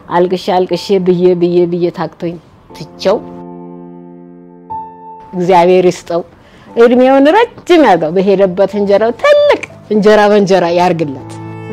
አልቅሼ አልቅሼ ብዬ ብዬ ብዬ ታክቶኝ ትቸው እግዚአብሔር ይስጠው እድሜውን ረጅም ያርገው። በሄደበት እንጀራው ትልቅ እንጀራ በእንጀራ ያርግለት።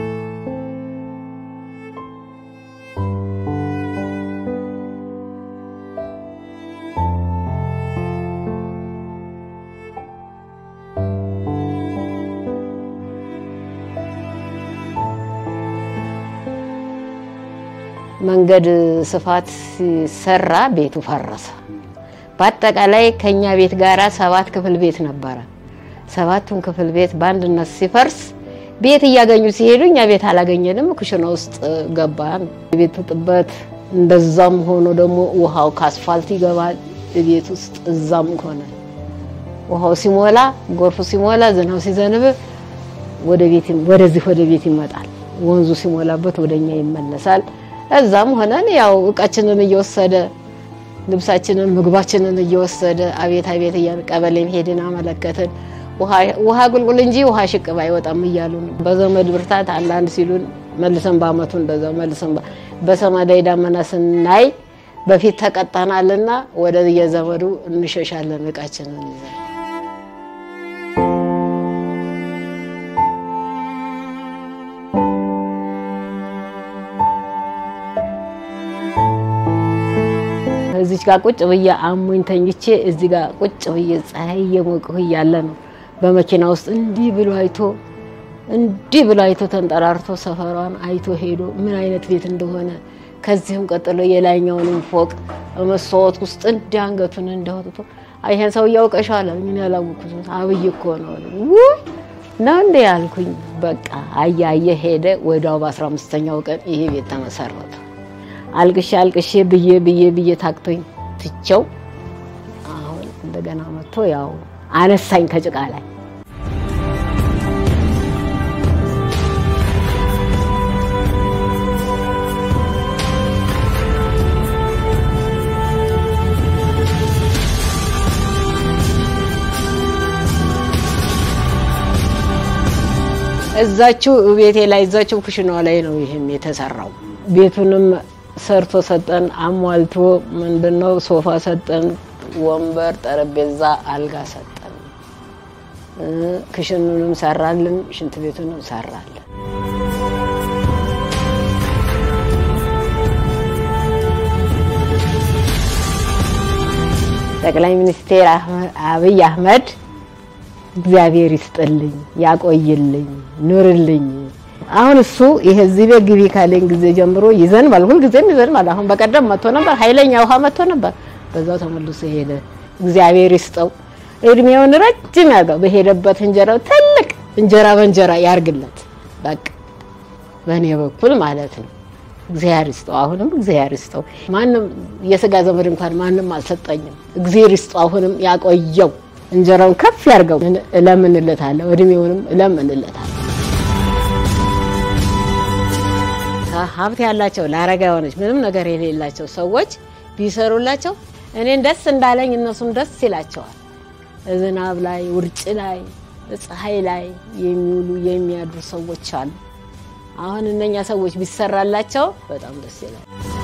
መንገድ ስፋት ሲሰራ ቤቱ ፈረሰ። በአጠቃላይ ከኛ ቤት ጋራ ሰባት ክፍል ቤት ነበረ። ሰባቱን ክፍል ቤት በአንድነት ሲፈርስ ቤት እያገኙ ሲሄዱ እኛ ቤት አላገኘንም። ኩሽና ውስጥ ገባን። የቤቱ ጥበት እንደዛም ሆኖ ደግሞ ውሃው ከአስፋልት ይገባል ቤት ውስጥ እዛም ሆነ ውሃው ሲሞላ ጎርፉ ሲሞላ ዝናብ ሲዘንብ ወደ ቤት ወደዚህ ወደ ቤት ይመጣል። ወንዙ ሲሞላበት ወደኛ ይመለሳል። እዛም ሆነን ያው እቃችንን እየወሰደ ልብሳችንን ምግባችንን እየወሰደ አቤት አቤት እያልን ቀበሌም ሄድን አመለከትን። ውሃ ቁልቁል እንጂ ውሃ ሽቅብ አይወጣም እያሉ ነው። በዘመድ ብርታት አንዳንድ ሲሉን መልሰን በአመቱ እንደዛው መልሰን በሰማይ ዳመና ስናይ በፊት ተቀጣናልና ወደ የዘመዱ እንሸሻለን እቃችንን ይዘን እዚች ጋር ቁጭ ብዬ አሞኝ ተኝቼ እዚህ ጋር ቁጭ ብዬ ፀሐይ እየሞቅሁ እያለ ነው በመኪና ውስጥ እንዲህ ብሎ አይቶ እንዲህ ብሎ አይቶ ተንጠራርቶ ሰፈሯን አይቶ ሄዶ ምን አይነት ቤት እንደሆነ ከዚህም ቀጥሎ የላይኛውንም ፎቅ መስታወት ውስጥ እንዲህ አንገቱን እንዳወጥቶ ይሄን ሰው እያውቀሻል ምን ያላወኩት አብይ እኮ ነው ውይ ነው እንደ ያልኩኝ በቃ አያየ ሄደ። ወዲያው በአስራ አምስተኛው ቀን ይሄ ቤት ተመሰረተ። አልቅሼ አልቅሼ ብዬ ብዬ ብዬ ታክቶኝ ትቸው አሁን እንደገና መጥቶ ያው አነሳኝ ከጭቃ ላይ። እዛችው ቤቴ ላይ እዛችው ኩሽናዋ ላይ ነው ይህም የተሰራው። ቤቱንም ሰርቶ ሰጠን፣ አሟልቶ ምንድነው ሶፋ ሰጠን፣ ወንበር፣ ጠረጴዛ፣ አልጋ ሰጠን። ክሽኑንም ሰራልን፣ ሽንት ቤቱንም ሰራልን። ጠቅላይ ሚኒስቴር አብይ አህመድ እግዚአብሔር ይስጥልኝ፣ ያቆይልኝ፣ ኑርልኝ። አሁን እሱ ይሄ እዚህ ቤት ግቢ ካለኝ ጊዜ ጀምሮ ይዘንባል፣ ሁልጊዜም ይዘንባል። አሁን በቀደም መጥቶ ነበር፣ ኃይለኛ ውሃ መጥቶ ነበር። በዛው ተመልሶ ሄደ። እግዚአብሔር ይስጠው፣ እድሜውን ረጅም ያርገው። በሄደበት እንጀራው ትልቅ እንጀራ በእንጀራ ያርግለት። በቃ በእኔ በኩል ማለት ነው። እግዚአብሔር ይስጠው፣ አሁንም እግዚአብሔር ይስጠው። ማንም የስጋ ዘመድ እንኳን ማንም አልሰጠኝም። እግዚአብሔር ይስጠው፣ አሁንም ያቆየው እንጀራውን ከፍ ያርገው እለምንለታለሁ። እድሜውንም እለምንለታለሁ። ሀብት ያላቸው ለአረጋውያኖች ምንም ነገር የሌላቸው ሰዎች ቢሰሩላቸው እኔን ደስ እንዳለኝ እነሱም ደስ ይላቸዋል። ዝናብ ላይ፣ ውርጭ ላይ፣ ፀሐይ ላይ የሚውሉ የሚያድሩ ሰዎች አሉ። አሁን እነኛ ሰዎች ቢሰራላቸው በጣም ደስ ይላል።